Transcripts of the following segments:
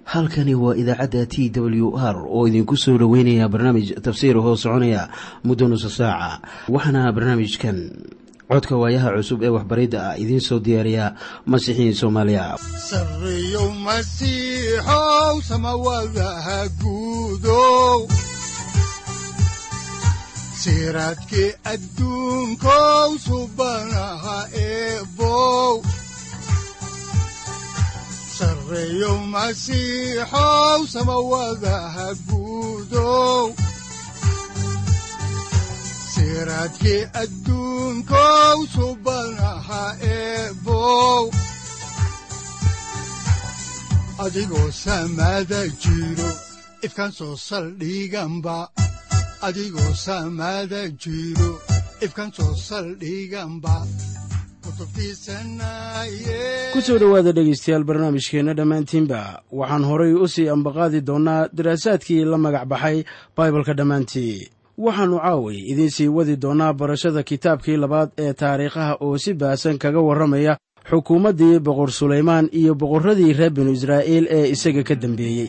halkani waa idaacadda t w r oo idinku soo dhoweynaya barnaamij tafsiir hoo soconaya muddo nusa saaca waxaana barnaamijkan codka waayaha cusub ee waxbaridda ah idiin soo diyaariya masiixiin soomaaliya sareyow masiixow samawadaha guudow siraadkii adduunkow subanaha eebow sareyow masiixow samawadaha guudow siraadkii adduunkow subanaha eebow adigoo samaada jiro ifkaan soo saldhiganba adigoo samaada jiro ifkaan soo saldhiganba ku soo dhowaada dhegaystayaal barnaamijkeenna dhammaantiinba waxaan horay u sii ambaqaadi doonnaa daraasaadkii la magac baxay baibalka dhammaantii waxaannu caaway idiin sii wadi doonnaa barashada kitaabkii labaad ee taariikhaha oo si baasan kaga warramaya xukuumaddii boqor sulaymaan iyo boqorradii reer binu israa'iil ee isaga ka dambeeyey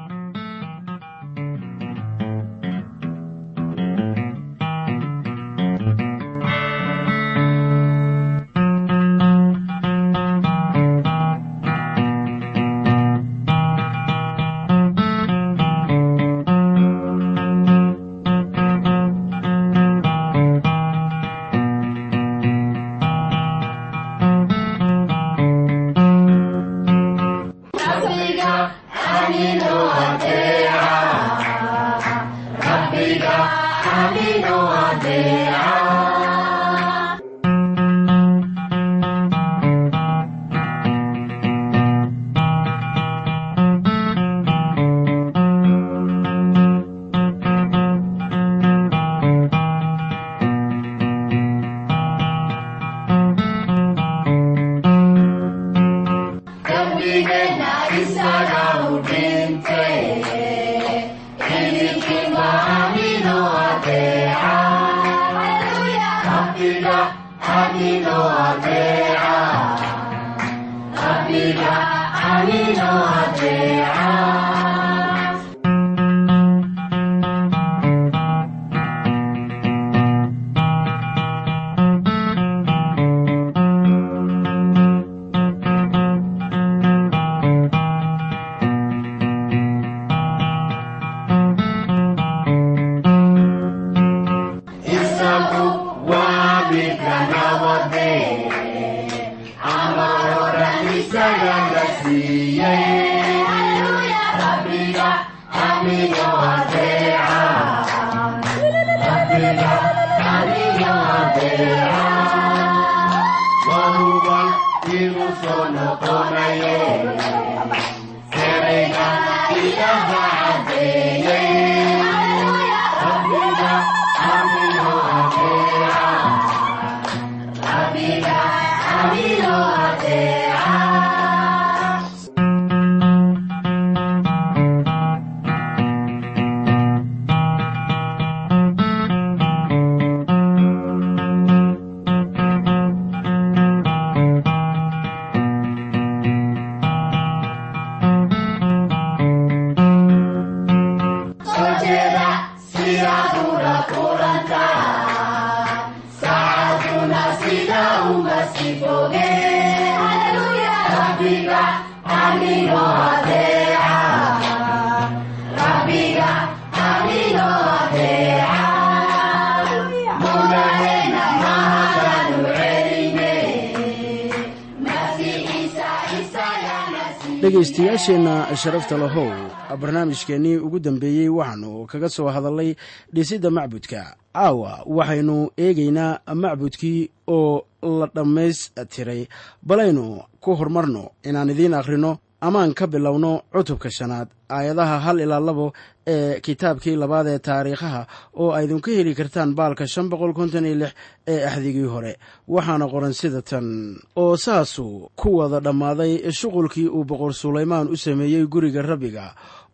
dhegaystayaasheenna sharafta lahow barnaamijkeennii ugu dambeeyey waxaannu kaga soo hadallay dhisidda macbudka caawa waxaynu eegaynaa macbudkii oo la dhammaystiray balaynu ku horumarno inaan idiin akhrino amaan ka bilowno cutubka shanaad aayadaha hal ilaa labo ee kitaabkii labaad ee taariikhaha oo aydinku heli kartaan baalka shan boqol konton iyo lix ee axdigii hore waxaana qoran sida tan oo saasuu ku wada dhammaaday shuqulkii uu boqor sulaymaan u sameeyey guriga rabbiga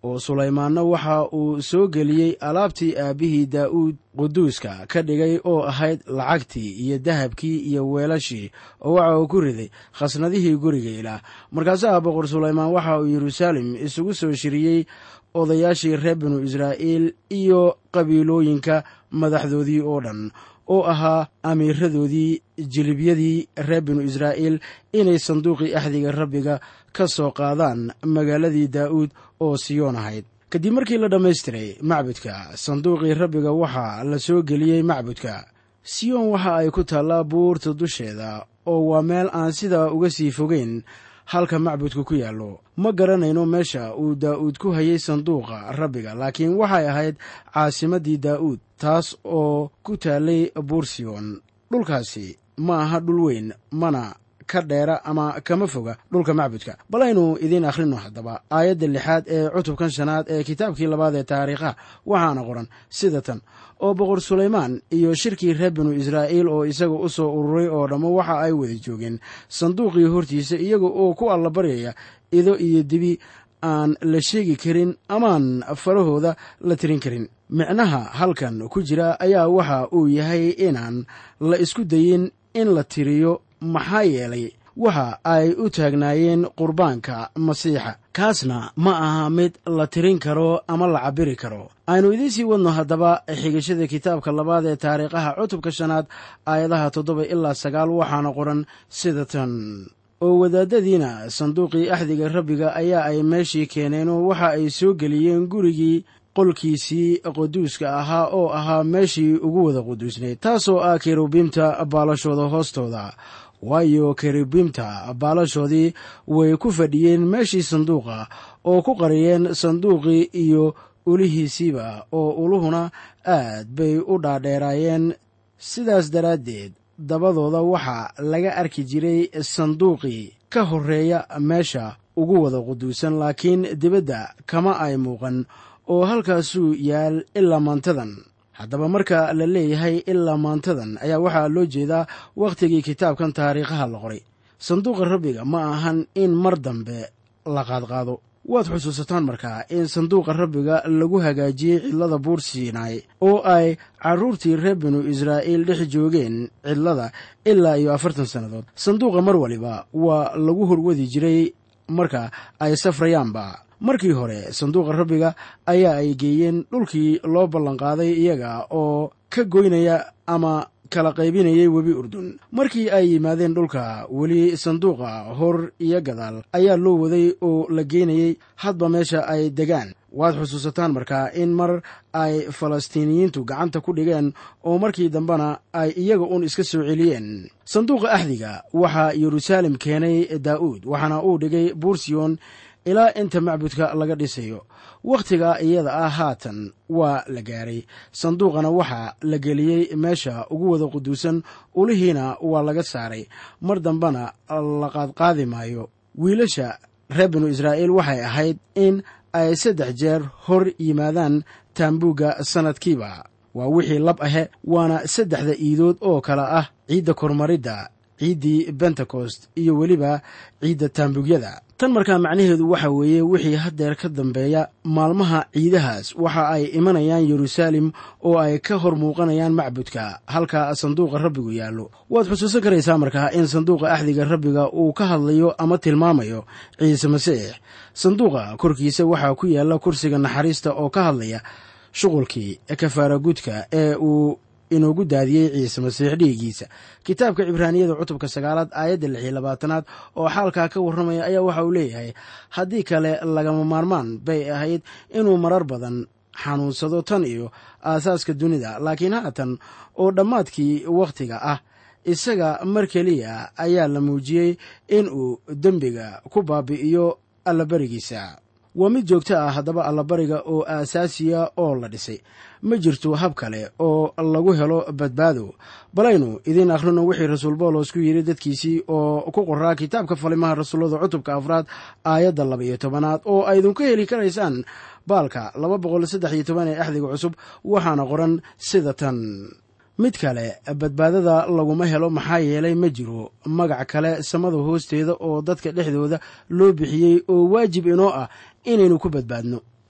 oo sulaymaanna waxa uu soo geliyey alaabtii aabbihii daa'uud quduuska ka dhigay oo ahayd lacagtii iyo dahabkii iyo weelashii oo waxa uu ku riday khasnadihii guriga ilaah markaasaa boqor sulaymaan waxa uu yeruusaalem isugu soo shiriyey odayaashii reer binu israa'iil iyo qabiilooyinka madaxdoodii oo dhan oo ahaa amiiradoodii jilibyadii reer binu israa'iil inay sanduuqii axdiga rabbiga ka soo qaadaan magaaladii daa'uud oo siyoon ahayd kadib markii la dhammaystiray macbudka sanduuqii rabbiga waxaa la soo geliyey macbudka siyoon waxa ay ku taallaa buurta dusheeda oo waa meel aan sidaa uga sii fogeyn halka macbudku ku yaallo ma garanayno meesha uu daa'uud ku hayay sanduuqa rabbiga laakiin waxay ahayd caasimaddii daa'uud taas oo ku taallay buursiyon dhulkaasi ma aha dhul weyn mana ka dheera ama kama foga dhulka macbudka bal aynu idiin akhrino haddaba aayadda lixaad ee cutubkan shanaad ee kitaabkii labaad ee taariikhaha waxaana qoran sida tan oo boqor sulaymaan iyo shirkii reer binu israa'iil oo isaga u soo ururay oo dhammo waxa ay wada joogeen sanduuqii hortiisa iyaga oo ku allabaryaya ido iyo dibi aan la sheegi karin amaan farahooda la tirin karin micnaha halkan ku jira ayaa waxa uu yahay inaan la isku dayin in la tiriyo maxaa yeelay waxa ay u taagnaayeen qurbaanka masiixa kaasna ma aha mid la tirin karo ama la cabiri karo aynu idiin sii wadno haddaba xigashada kitaabka labaad ee taariikhaha cutubka shanaad aayadaha toddoba ilaa sagaal waxaana qoran sida tan oo wadaadadiina sanduuqii axdiga rabbiga ayaa ay meeshii keeneenoo waxa ay soo geliyeen gurigii qolkiisii quduuska ahaa oo ahaa meeshii ugu wada quduusnayd taasoo ah kerubiimta baalashooda hoostooda waayo kerubiimta baalashoodii way ku fadhiyeen meeshii sanduuqa oo ku qariyeen sanduuqii iyo ulihiisiiba oo uluhuna aad bay u dhaadheeraayeen sidaas daraaddeed dabadooda waxaa laga arki jiray sanduuqii ka horreeya meesha ugu wada quduusan laakiin dibadda kama ay muuqan oo halkaasuu yaal ilaa maantadan haddaba marka la leeyahay ilaa maantadan ayaa waxaa loo jeedaa wakhtigii kitaabkan taariikhaha la qoray sanduuqa rabbiga ma ahan in mar dambe la qaadqaado waad xusuusataan markaa in sanduuqa rabbiga lagu hagaajiyey cidlada buur siinaay oo ay carruurtii reer binu israa'iil dhex joogeen cidlada ilaa iyo afartan sannadood sanduuqa mar waliba waa lagu horwadi jiray marka ay safrayaanba markii hore sanduuqa rabbiga ayaa ay geeyeen dhulkii loo ballanqaaday iyaga oo ka goynaya ama kala qaybinayay webi urdun markii ay yimaadeen dhulka weli sanduuqa hor iyo gadaal ayaa loo waday oo la geynayey hadba meesha ay degaan waad xusuusataan markaa in mar ay falastiiniyiintu gacanta ku dhigeen oo markii dambena ay iyaga uun iska soo celiyeen sanduuqa axdiga waxaa yeruusaalem keenay daa'uud waxaana uu dhigay buursiyon ilaa inta macbudka laga dhisayo wakhtiga iyada ah haatan waa la gaaray sanduuqana waxaa la geliyey meesha ugu wada quduusan ulihiina waa laga saaray mar dambena la qaadqaadi maayo wiilasha reer binu israa'iil waxay ahayd in ay saddex jeer hor yimaadaan taambuugga sannadkiiba waa wixii lab ahe waana saddexda iidood oo kale ah ciidda kormaridda ciiddii bentekost iyo weliba ciidda taambuugyada tan markaa macnaheedu waxa weeye wixii haddeer ka dambeeya maalmaha ciidahaas waxa ay imanayaan yeruusaalem oo ay ka hor muuqanayaan macbudka halka sanduuqa rabbigu yaallo waad xusuusan karaysaa markaa in sanduuqa axdiga rabbiga uu ka hadlayo ama tilmaamayo ciise masiix sanduuqa korkiisa waxaa ku yaalla kursiga naxariista oo ka hadlaya shuqulkii kafaara gudka ee uu inoogu daadiyey ciise masiix dhiiggiisa kitaabka cibraaniyada cutubka sagaalaad aayadda lix iyo labaatanaad oo xaalkaa ka warramaya ayaa waxa uu leeyahay haddii kale lagama maarmaan bay ahayd inuu marar badan xanuunsado tan iyo aasaaska dunida laakiin haatan oo dhammaadkii wakhtiga ah isaga mar keliya ayaa la muujiyey in uu dembiga ku baabi'iyo allabarigiisa waa mid joogto ah haddaba allabariga oo aasaasiya oo la dhisay ma jirto hab kale oo lagu helo badbaado balaynu idiin akhrino wixii rasuul boolos ku yidhi dadkiisii oo ku qoraa kitaabka falimaha rasuullada cutubka afraad aayadda laba iyo tobanaad oo aydinku heli karaysaan baalka laba boqol saddex iyo toban ee axdiga cusub waxaana qoran sida tan mid kale badbaadada laguma helo maxaa yeelay ma jiro magac kale samada hoosteeda oo dadka dhexdooda loo bixiyey oo waajib inoo ah inaynu ku badbaadno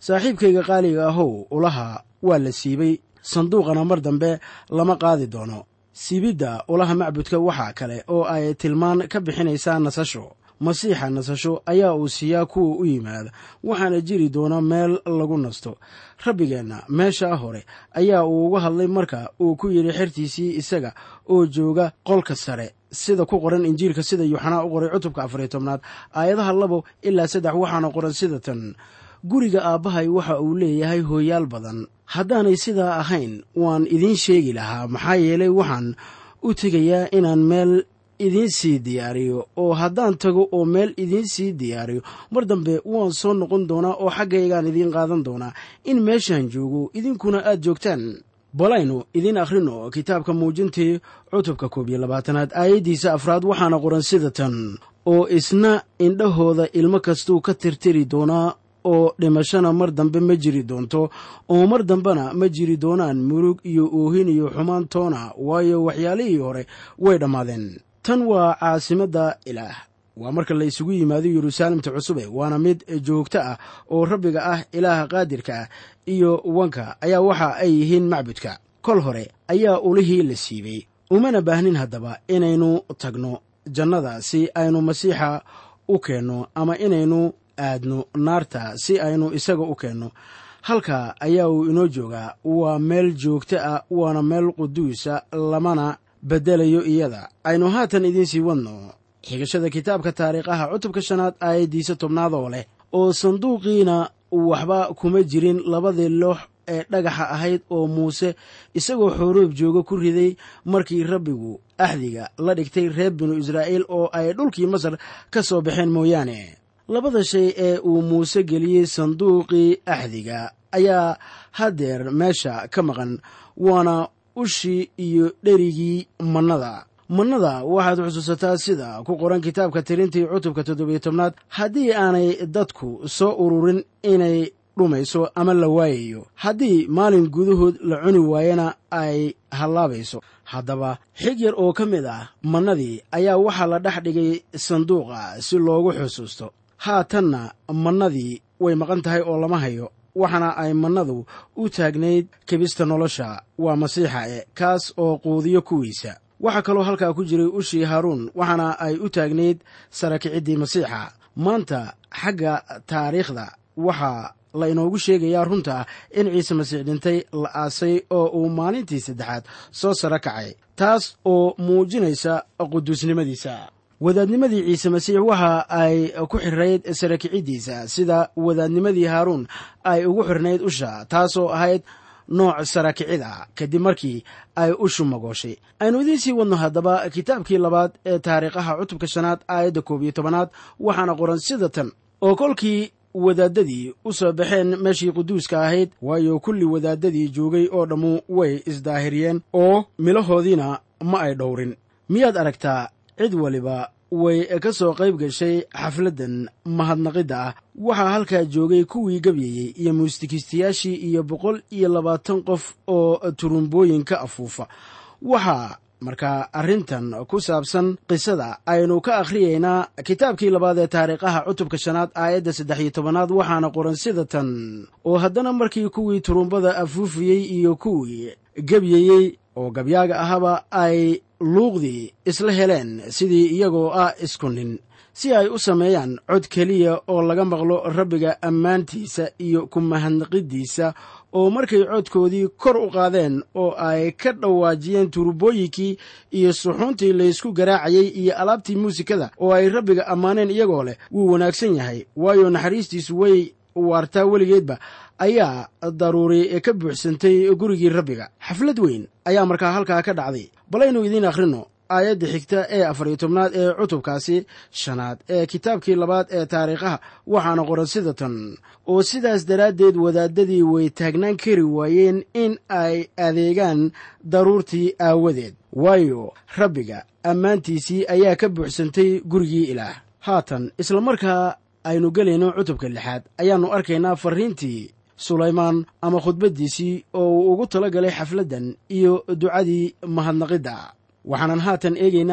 saaxiibkayga qaaliga ahow ulaha waa la siibay sanduuqana mar dambe lama qaadi doono siibidda ulaha macbudka waxaa kale oo ay tilmaan ka bixinaysaa nasasho masiixa nasasho ayaa uu siiyaa kuwa u yimaada waxaana jiri doona meel lagu nasto rabbigeenna meeshaa hore ayaa uu uga hadlay marka uu ku yidhi xertiisii isaga oo jooga qolka sare sida ku qoran injiilka sida yuuxanaa u qoray cutubka afariyo tobnaad aayadaha labo ilaa saddex waxaana qoran sida tan guriga aabbahay waxa uu leeyahay hooyaal badan haddaanay sidaa ahayn waan idiin sheegi lahaa maxaa yeelay waxaan u tegayaa inaan meel idiin sii diyaariyo oo haddaan tago oo meel idiin sii diyaariyo mar dambe waan soo noqon doonaa oo xaggaygaan idiin qaadan doonaa in meeshaan joogo idinkuna aad joogtaan balaynu idiin akhrino kitaabka muujintii cutubka koob iyo labaatanaad aayaddiisa afraad waxaana qoran sida tan oo isna indhahooda ilmo kastuu ka tirtiri doonaa oo dhimashana mar dambe ma jiri doonto oo mar dambena ma jiri doonaan murug iyo oohin iyo xumaan toona waayo waxyaalihii hore way dhammaadeen tan waa caasimadda ilaah waa marka la isugu yimaado yeruusaalemta cusube waana mid joogto ah oo rabbiga ah ilaaha qaadirka ah iyo wanka ayaa waxa ay yihiin macbudka kol hore ayaa ulihii la siibay umana baahnin haddaba inaynu tagno jannada si aynu masiixa u keenno ama inaynu aadno naarta si aynu isaga u keenno halka ayaa uu inoo joogaa waa meel joogto ah waana meel quduusa lamana bedelayo iyada aynu haatan idiinsii wadno xigashada kitaabka taariikhaha cutubka shanaad aayaddiisa tobnaad oo leh oo sanduuqiina waxba kuma jirin labadii loox ee dhagaxa ahayd oo muuse isagoo xooroob jooga ku riday markii rabbigu axdiga la dhigtay reer binu israa'iil oo ay dhulkii masar ka soo baxeen mooyaane labada shay ee uu muuse geliyey sanduuqii axdiga ayaa haddeer meesha ka maqan waana ushii iyo dherigii mannada mannada waxaad xusuusataa sida ku qoran kitaabka tirintii cutubka toddobiyo tobnaad haddii aanay dadku soo ururin inay dhumayso ama la waayayo haddii maalin gudahood la cuni waayana ay hallaabayso haddaba xig yar oo ka mid ah mannadii ayaa waxaa la dhex dhigay sanduuqa si loogu xusuusto haatanna mannadii way maqan tahay oo lama hayo waxaana ay mannadu u taagnayd kebista nolosha waa masiixa e kaas oo quudiyo kuwiisa waxaa kaloo halkaa ku jiray ushii haaruun waxaana ay u taagnayd sarakiciddii masiixa maanta xagga taariikhda waxaa la inoogu sheegayaa runta ah in ciise masiix dhintay la aasay oo uu maalintii saddexaad soo saro kacay taas oo muujinaysa quduusnimadiisa wadaadnimadii ciise masiix waxa ay ku xirnayd sarakiciddiisa sida wadaadnimadii haaruun ay ugu xirnayd usha taasoo ahayd nooc sarakicid ah kadib markii ay ushu magooshay aynu idiin sii wadno haddaba kitaabkii labaad ee taariikhaha cutubka shanaad aayadda koob iyo tobanaad waxaana qoran sida tan oo kolkii wadaadadii u soo baxeen meeshii quduuska ahayd waayo kulli wadaadadii joogay oo dhammu way isdaahiriyeen oo milahoodiina ma ay dhowrin miyaad aragtaa cid waliba way ka soo qayb gashay xafladdan mahadnaqidda ah waxaa halkaa joogay kuwii gabyayey iyo muusikiistayaashii iyo boqol iyo labaatan qof oo turumbooyin ka afuufa waxaa markaa arrintan ku saabsan qisada aynu ka akhriyaynaa kitaabkii labaad ee taariikhaha cutubka shanaad aayadda saddex iyo tobanaad waxaana qoran sida tan oo haddana markii kuwii turumbada afuufiyey iyo kuwii gebyayey oo gabyaaga ahaba ay luuqdii isla heleen sidii iyagoo ah isku nin si ay u sameeyaan cod keliya oo laga maqlo rabbiga ammaantiisa iyo ku mahadnaqiddiisa oo markay codkoodii kor u qaadeen oo ay ka dhawaajiyeen turubooyinkii iyo suxuuntii laysku garaacayey iyo alaabtii muusikada oo ay rabbiga ammaaneen iyagoo leh wuu wanaagsan yahay waayo naxariistiisu way waartaa weligeedba ayaa daruuri ka buuxsantay gurigii rabbiga xaflad weyn ayaa markaa halkaa ka dhacday balaynu idiin akhrino aayadda xigta ee afar iyo tobnaad ee cutubkaasi shanaad ee kitaabkii labaad ee taariikhaha waxaana qoran sida tan oo sidaas daraaddeed wadaadadii way taagnaan kari waayeen in ay adeegaan daruurtii aawadeed waayo rabbiga ammaantiisii ayaa ka buuxsantay gurigii ilaah haatan isla markaa aynu gelayno cutubka lixaad ayaannu arkaynaa farriintii sulaymaan ama khudbaddiisii oo uu ugu tala galay xafladdan iyo ducadii mahadnaqidda waxaanan haatan eegaynaa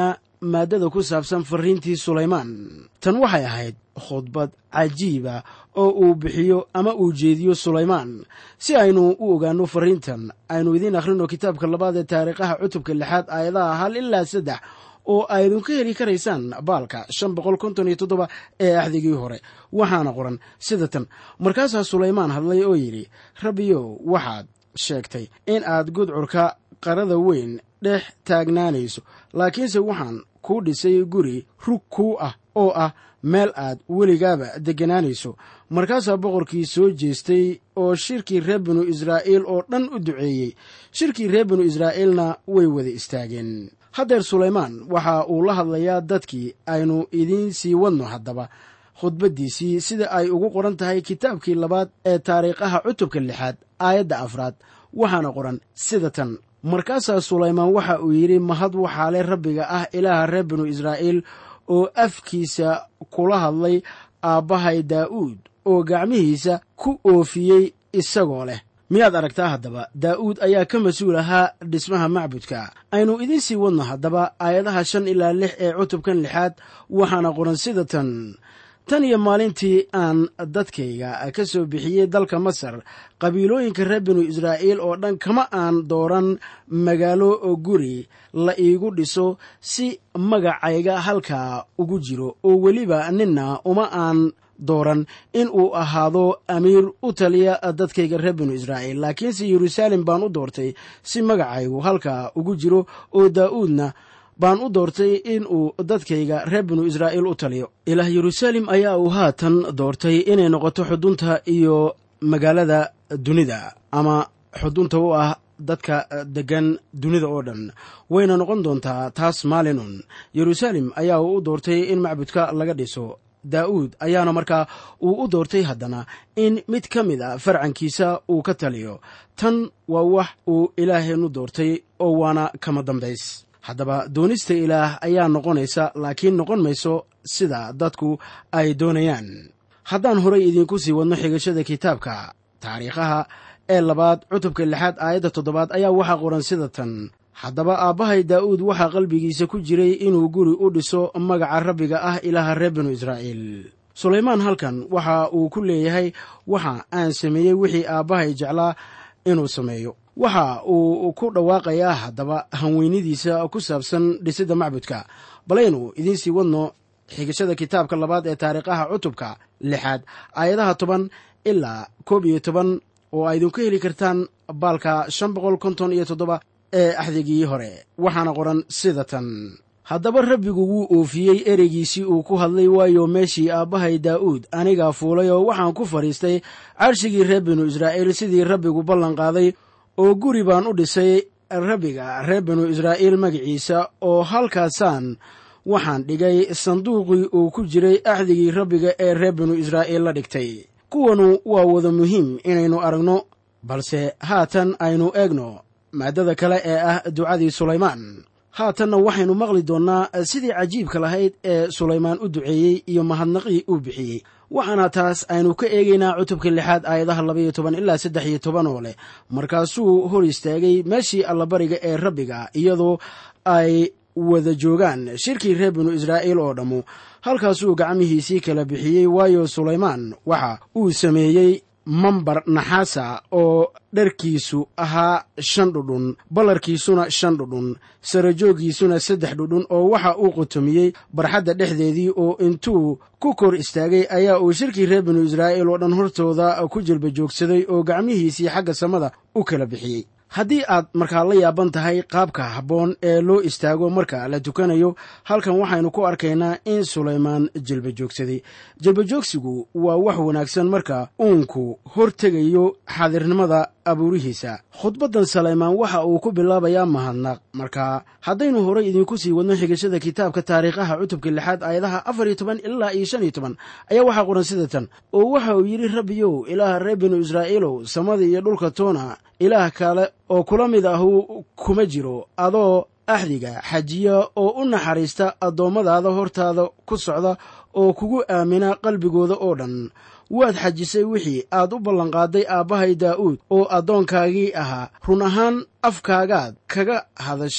maaddada ku saabsan fariintii sulaymaan tan waxay ahayd khudbad cajiiba oo uu bixiyo ama uu jeediyo sulaymaan si aynu u ogaanno fariintan aynu idiin akhrino kitaabka labaad ee taariikhaha cutubka lixaad aayadaha hal ilaa saddex oo aydun ka heli karaysaan baalka shan boqol konton iyo toddoba ee axdigii hore waxaana qoran sida tan markaasaa sulaymaan hadlay oo yidhi rabbiyow waxaad sheegtay in aad gudcurka qarada weyn dhex taagnaanayso laakiinse waxaan kuu dhisay guri rug kuu ah oo ah meel aad weligaaba degganaanayso markaasaa boqorkii soo jeestay oo shirkii reer binu israa'iil oo dhan u duceeyey shirkii reer binu israa'iilna way wada istaageen haddeer sulaymaan waxa uu la hadlayaa dadkii aynu idiin sii wadno haddaba khudbaddiisii sida ay ugu qoran tahay kitaabkii labaad ee taariikhaha cutubka lixaad aayadda afraad waxaana qoran sida tan markaasaa sulaymaan waxa uu yidhi mahad waxaale rabbiga ah ilaaha reer binu israa'iil oo afkiisa kula hadlay aabbahay daa'uud oo gacmihiisa ku oofiyey isagoo leh miyaad aragtaa haddaba daa'uud ayaa ka mas-uul ahaa dhismaha macbudka aynu idiin sii wadno haddaba aayadaha shan ilaa lix ee cutubkan lixaad waxaana qoran sida tan tan iyo maalintii aan dadkayga ka soo bixiyey dalka masar qabiilooyinka reer binu israa'iil oo dhan kama aan dooran magaalo oo guri la iigu dhiso si magacayga halkaa ugu jiro oo weliba ninna uma aan dooran in uu ahaado amiir u taliya dadkayga reer binu israa'iil laakiinse yeruusaalem baan u doortay si magacaygu halkaa ugu jiro oo daa'uudna baan u doortay in uu dadkayga reer binu israa'iil u taliyo ilaah yeruusaalem ayaa uu haatan doortay inay noqoto xudunta iyo magaalada dunida ama xudunta u ah dadka deggan dunida oo dhan wayna noqon doontaa taas maalinun yeruusaalem ayaa uu u doortay in macbudka laga dhiso daa'uud ayaana markaa uu u doortay haddana in mid ka mid a farcankiisa uu ka taliyo tan waa wax uu ilaaheennu doortay oo waana kama dambays haddaba doonista ilaah ayaa noqonaysa laakiin noqon mayso sida dadku ay doonayaan haddaan horay idiinku sii wadno xigashada kitaabka taariikhaha ee labaad cutubka lixaad aayadda toddobaad ayaa waxaa qoran sida tan haddaba aabbahay daa'uud waxaa qalbigiisa ku jiray inuu guri u dhiso magaca rabbiga ah ilaaha reer binu israa'iil sulaymaan halkan waxa uu ku leeyahay waxa aan sameeyey wixii aabbahay jeclaa inuu sameeyo waxa uu ku dhawaaqayaa haddaba hanweynidiisa ku saabsan dhisidda macbudka balaynu idiin sii wadno xigashada kitaabka labaad ee taariikhaha cutubka lixaad aayadaha toban ilaa koob iyo toban oo a idinku heli kartaan baalka shan boqol konton iyo toddoba ee axdigii hore waxaana qoran sida tan haddaba rabbigu wuu oofiyey ereygiisii uu ku hadlay waayo meeshii aabbahay daa'uud anigaa fuulay oo waxaan ku fadhiistay carshigii reer binu israa'iil sidii rabbigu ballan qaaday oo guri baan u dhisay rabbiga reer binu israa'iil magaciisa oo halkaasaan waxaan dhigay sanduuqii uu ku jiray axdigii rabbiga ee reer binu israa'iil la dhigtay kuwanu waa wada muhiim inaynu aragno balse haatan aynu eegno maaddada kale ee ah ducadii sulaymaan haatanna waxaynu maqli doonnaa sidii cajiibka lahayd ee sulaymaan u duceeyey iyo mahadnaqii uu bixiyey waxaana taas aynu ka eegaynaa cutubka lixaad aayadaha labaiyo toban ilaa saddex iyo toban oo leh markaasuu hor istaagay meeshii allabariga ee rabbiga iyadoo ay wada joogaan shirkii reer binu israa'iil oo dhammu halkaasuu gacmihiisii kala bixiyey waayo sulaymaan waxa uu sameeyey mambar naxaasa oo dharkiisu ahaa shan dhudhun ballarkiisuna shan dhudhun sarajooggiisuna saddex dhudhun oo waxa uu qutumiyey barxadda dhexdeedii oo intuu ku kor istaagay ayaa uu shirkii reer binu israa'iil oo dhan hortooda ku jilba joogsaday oo gacmihiisii xagga samada u kala bixiyey haddii aad markaa la yaaban tahay qaabka habboon ee loo istaago marka la tukanayo halkan waxaynu ku arkaynaa in sulaymaan jilba joogsaday jilbajoogsigu waa wax wanaagsan marka uunku hortegayo xaadirnimada abuurihiisa khudbaddan salaymaan waxa uu ku bilaabayaa mahadnaq marka haddaynu horay idinku sii wadno xigashada kitaabka taariikhaha cutubka lixaad aayadaha afar iyo toban ilaa iyo shan iyo toban ayaa waxaa qoran sida tan oo waxa uu yidhi rabbiyow ilaaha reer binu israa'iilow samada iyo dhulka toona ilaah kale oo kula mid ahu kuma jiro adoo axdiga xajiya oo u naxariista addoommadaada hortaada ku socda oo kugu aamina qalbigooda oo dhan waad xajisay wixii aad u ballanqaaday aabbahay daa'uud oo addoonkaagii ahaa run ahaan afkaagaad kaga hadashay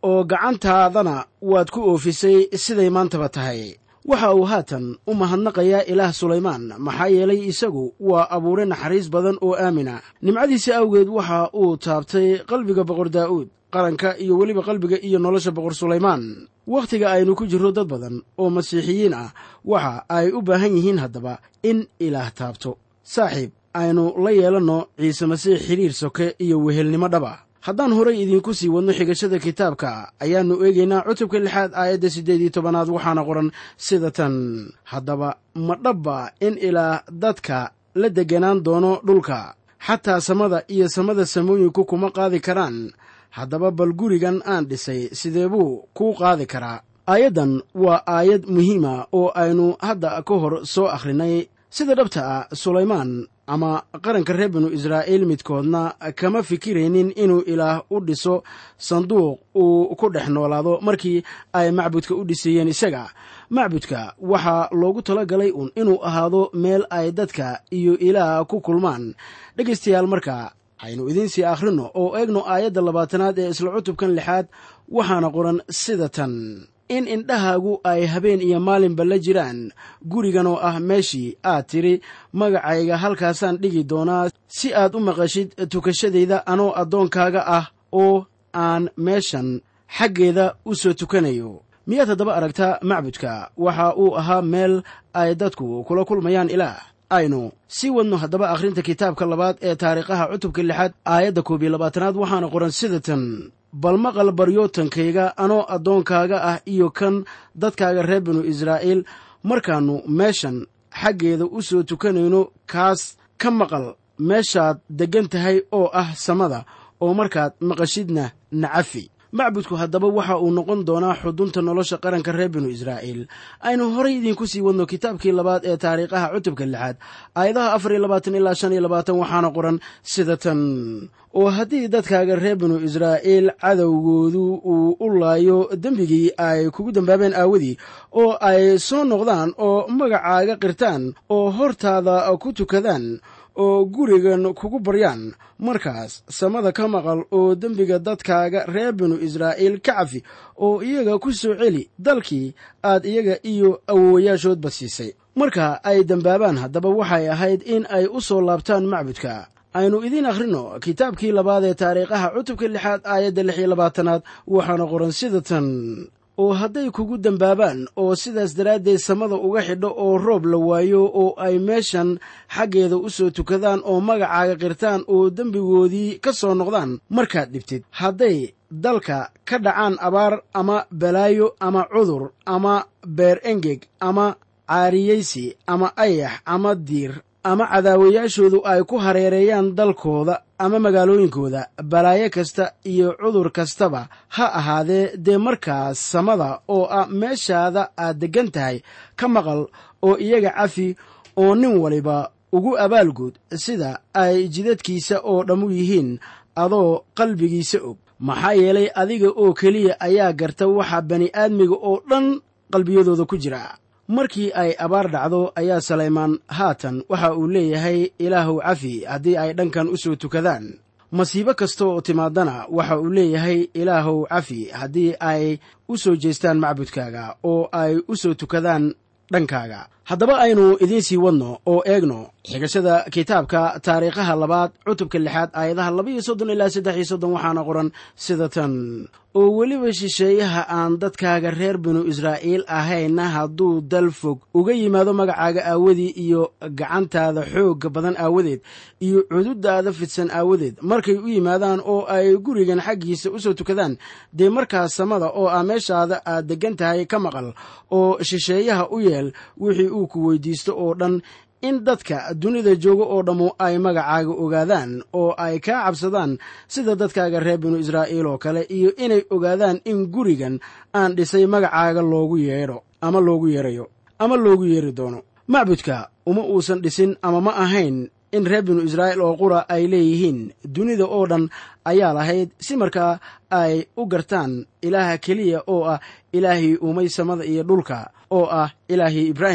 oo gacantaadana waad ku oofisay siday maantaba tahay waxa uu haatan u mahadnaqayaa ilaah sulaymaan maxaa yeelay isagu waa abuure naxariis badan oo aamina nimcadiisa awgeed waxa uu taabtay qalbiga boqor daa'uud qaranka iyo weliba qalbiga iyo nolosha boqor sulaymaan wakhtiga aynu ku jirro dad badan oo masiixiyiin ah waxa ay u baahan yihiin haddaba in ilaah taabto saaxiib aynu la yeelanno ciise masiix xidhiir soke iyo wehelnimo dhaba haddaan horay idiinku sii wadno xigashada kitaabka ayaannu eegaynaa cutubka lixaad aayadda siddeed iyo tobanaad waxaana qoran sida tan haddaba ma dhabba in ilaah dadka la degganaan doono dhulka xataa samada iyo samada samooyinku kuma qaadi karaan haddaba bal gurigan aan dhisay sidee buu kuu qaadi karaa aayaddan waa aayad muhiima oo aynu hadda ka hor soo akhrinay sida dhabta ah sulaymaan ama qaranka reer binu israa'iil midkoodna kama fikiraynin inuu ilaah u dhiso sanduuq uu ku dhex noolaado markii ay macbudka u dhiseeyeen isaga macbudka waxaa loogu tala galay uun inuu ahaado meel ay dadka iyo ilaah ku kulmaan dhegaystayaal marka aynu idiinsii akhrinno oo eegno aayadda labaatanaad ee isla cutubkan lixaad waxaana qoran sida tan in indhahaagu ay habeen iyo maalinba la jiraan gurigan oo ah meeshii aad tidhi magacayga halkaasaan dhigi doonaa si aad u maqashid tukashadayda anoo addoonkaaga ah oo aan meeshan xaggeeda u soo tukanayo miyaad haddaba aragtaa macbudka waxa uu ahaa meel ay dadku kula kulmayaan ilaah aynu sii wadno haddaba akhrinta kitaabka labaad ee taariikhaha cutubka lixaad aayadda koob iyo labaatanaad waxaana qoran sida tan bal maqal baryootankayga anoo addoonkaaga ah iyo kan dadkaaga reer binu israa'iil markaannu meeshan xaggeeda u soo tukanayno kaas ka maqal meeshaad deggan tahay oo ah samada oo markaad maqashidna nacafi macbudku haddaba waxa uu noqon doonaa xudunta nolosha qaranka reer binu israa'iil aynu horay idiinku sii wadno kitaabkii labaad ee taariikhaha cutubka lixaad aayadaha afar iyo labaatan ilaa shan iyo labaatan waxaana qoran sida tan oo haddii dadkaaga reer binu israa'iil cadowgoodu uu u laayo dembigii ay kugu dembaabeen aawadii oo ay soo noqdaan oo magacaaga qirtaan oo hortaada ku tukadaan oo gurigan kugu baryaan markaas samada ka maqal oo dembiga dadkaaga reer binu israa'iil ka cafi oo iyaga ku soo celi dalkii aad iyaga iyo awowayaashoodba siisay marka ay dembaabaan haddaba waxay ahayd in ay u soo laabtaan macbudka aynu idiin akhrinno kitaabkii labaad ee taariikhaha cutubka lixaad aayadda lix iyo labaatanaad waxaana qoran sida tan oo hadday kugu dembaabaan oo sidaas daraaddeed samada uga xidho oo roob la waayo oo ay meeshan xaggeeda u soo tukadaan oo magacaaga qirtaan oo dembigoodii ka soo noqdaan markaad dhibtid hadday dalka ka dhacaan abaar ama balaayo ama cudur ama beer engeg ama caariyaysi ama ayax ama diir ama cadaawayaashoodu ay ku hareereeyaan dalkooda ama magaalooyinkooda balaayo kasta iyo cudur kastaba ha ahaadee dee markaas samada oo ah meeshaada aad deggan tahay ka maqal oo iyaga cafi oo nin waliba ugu abaalguud sida ay jidadkiisa oo dhammu yihiin adoo qalbigiisa og maxaa yeelay adiga oo keliya ayaa garta waxa bani'aadmiga oo dhan qalbiyadooda ku jira markii ay abaar dhacdo ayaa salaymaan haatan waxa uu leeyahay ilaahuw cafi haddii ay dhankan u soo tukadaan masiibo kasta oo timaadana waxa uu leeyahay ilaahuw cafi haddii ay u soo jeestaan macbudkaaga oo ay u soo tukadaan dhankaaga haddaba aynu idiin sii wadno oo eegno xigashada kitaabka taariikhaha labaad cutubka lixaad aayadaha labaiyo soddon ilaa saddex iyo soddon waxaana qoran sida tan oo weliba shisheeyaha aan dadkaaga reer binu israa'iil ahayna hadduu dal fog uga yimaado magacaaga aawadii iyo gacantaada xoogga badan aawadeed iyo cududaada fidsan aawadeed markay u yimaadaan oo ay gurigan xaggiisa u soo tukadaan dee markaas samada oo ah meeshaada aad deggan tahay ka maqal oo shisheeyaha u yeel wixii uu ku weydiisto oo dhan in dadka dunida jooga oo dhammu ay magacaaga ogaadaan oo ay kaa cabsadaan sida dadkaaga reer binu israa'iil oo kale iyo inay ogaadaan in gurigan aan dhisay magacaaga loogu yeedho ama loogu yeerayo ama loogu yeeri doono macbudka uma uusan dhisin ama ma ahayn in reer binu israa'iil oo qura ay leeyihiin dunida oo dhan ayaa lahayd si markaa ay u gartaan ilaaha keliya oo ah ilaahii uumay samada iyo dhulka oo ah ilaahii ibraahim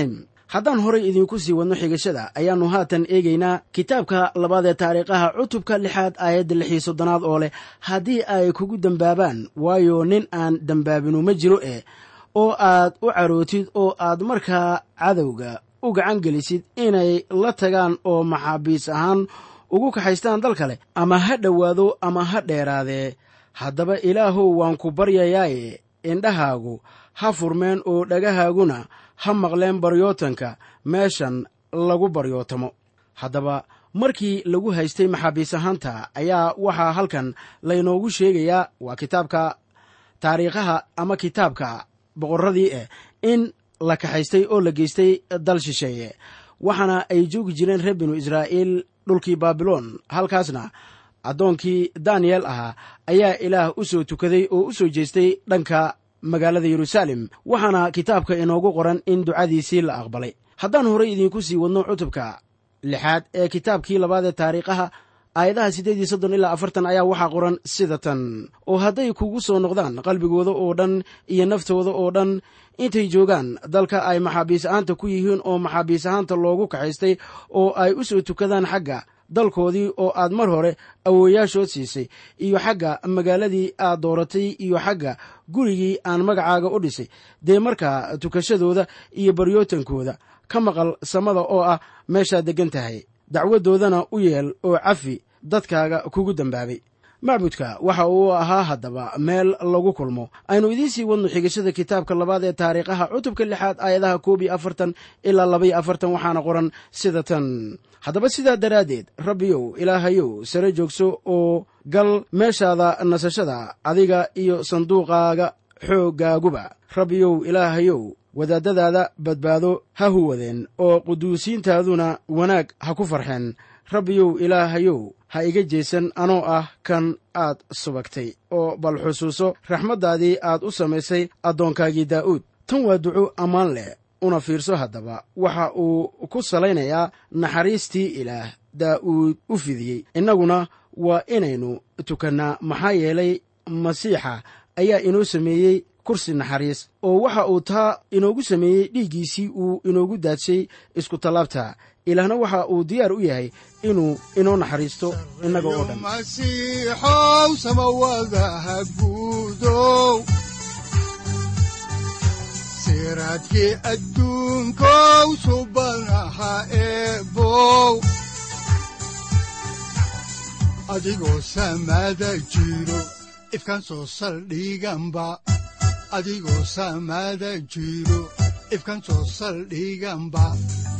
haddaan horay idiinku sii wadno xigashada ayaannu haatan eegaynaa kitaabka labaad ee taariikhaha cutubka lixaad aayadda lix iyo soddonaad oo leh haddii ay kugu dembaabaan waayo nin aan dembaabinu ma jiro eh oo aad u carootid oo aad markaa cadowga u gacan gelisid inay la tagaan oo maxaabiis ahaan ugu kaxaystaan dal kale ama ha dhowaado ama ha dheeraadee haddaba ilaahow waan ku baryayaaye indhahaagu ha furmeen oo dhagahaaguna ha maqleen baryootanka meeshan lagu baryootamo haddaba markii lagu haystay maxaabiis ahaanta ayaa waxaa halkan laynoogu sheegayaa waa kitaabka taariikhaha ama kitaabka boqorradii eh in la kaxaystay oo la geystay dal shisheeye waxaana ay joogi jireen reer binu israa'iil dhulkii baabiloon halkaasna addoonkii daniyel ahaa ayaa ilaah u soo tukaday oo u soo jeestay dhanka magaalada yeruusaalem waxaana kitaabka inoogu qoran in ducadiisii la aqbalay haddaan horay idiinku sii wadno cutubka lixaad ee kitaabkii labaad ee taariikhaha aayadaha siddeed iyo soddon ilaa afartan ayaa waxaa qoran sida tan oo hadday kugu soo noqdaan qalbigooda oo dhan iyo naftooda oo dhan intay joogaan dalka ay maxaabiis ahaanta ku yihiin oo maxaabiis ahaanta loogu kaxaystay oo ay u soo tukadaan xagga dalkoodii oo aad mar hore awooyaashood siisay iyo xagga magaaladii aad dooratay iyo xagga gurigii aan magacaaga u dhisay dee markaa tukashadooda iyo baryootankooda ka maqal samada oo ah meeshaad deggan tahay dacwadoodana u yeel oo cafi dadkaaga kugu dembaabay macbudka waxa uu ahaa haddaba meel lagu kulmo aynu idiin sii wadno xigashada kitaabka labaad ee taariikhaha cutubka lixaad aayadaha koob iyo afartan ilaa labaiyo afartan waxaana qoran sida tan haddaba sidaa daraaddeed rabbiyow ilaahayow sare joogso oo gal meeshaada nasashada adiga iyo sanduuqaaga xooggaaguba rabbiyow ilaahayow wadaadadaada badbaado ha huwadeen oo quduusiintaaduna wanaag ha ku farxeen rabbiyow ilaahayow ha iga jeesan anoo ah kan aad subagtay oo bal xusuuso raxmaddaadii aad u samaysay addoonkaagii daa'uud tan waa duco ammaan leh una fiirso haddaba waxa uu ku salaynayaa naxariistii ilaah daa'uud u fidiyey innaguna waa inaynu tukannaa maxaa yeelay masiixa ayaa inoo sameeyey kursi naxariis oo waxa uu taa inoogu sameeyey dhiiggiisii uu inoogu daadshay isku tallaabta ilaahna waxa uu diyaar u yahay inuu inoo naxariisto innaga oo dhan masiixow samawadaha guudow siraadkii adduunkow subanaha eebow adigoo samada jiro ifkan soo saldhiganba adigoo samada jiro ifkan soo saldhiganba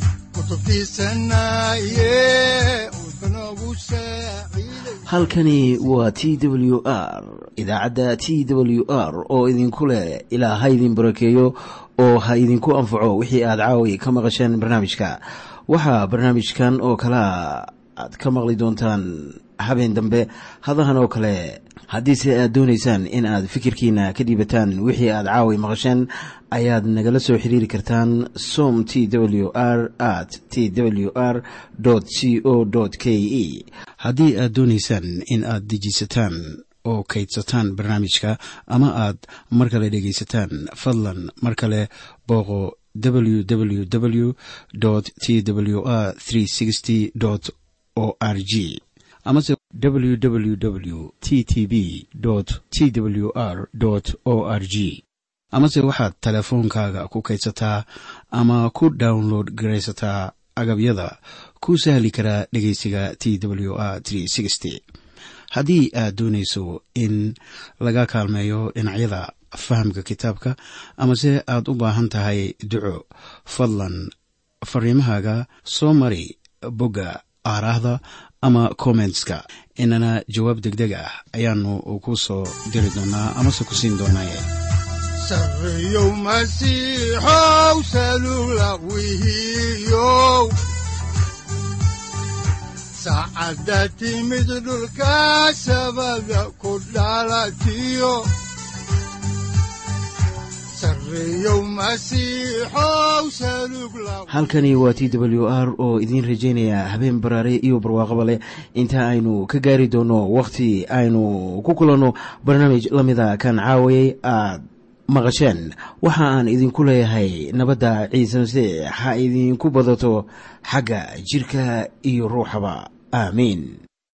halkani waa t w r idaacadda t w r oo idinku leh ilaa ha idin barakeeyo oo ha idinku anfaco wixii aad caawi ka maqasheen barnaamijka waxaa barnaamijkan oo kalaa aad ka maqli doontaan habeen dambe hadahan oo kale haddiise aad doonaysaan in aad fikirkiina ka dhiibataan wixii aad caawi maqasheen ayaad nagala soo xiriiri kartaan som t w r at t w r c o k e haddii aad doonaysaan in aad dejiisataan oo kaydsataan barnaamijka ama aad mar kale dhegaysataan fadlan mar kale booqo www t w r o r g amase www t t b t w r o r g amase waxaad teleefoonkaaga ku kaydsataa ama ku download garaysataa agabyada ku sahli karaa dhegeysiga t w r haddii aad doonayso in laga kaalmeeyo dhinacyada fahamka kitaabka amase aad u baahan tahay duco fadlan fariimahaaga soo mari bogga aaraahda ama kommentska inana jawaab degdeg ah ayaanu ku soo diri doonaa amase ku siin doonaaye sareyow masiixow salula wihiyow saacadda timid dhulka sabada ku dhalatiyo halkani waa t w r oo idiin rajaynaya habeen baraare iyo barwaaqaba leh inta aynu ka gaari doono wakhti aynu ku kulanno barnaamij la mida kan caawayay aad maqasheen waxa aan idinku leeyahay nabadda ciise masiix ha idinku badato xagga jidhka iyo ruuxaba aamiin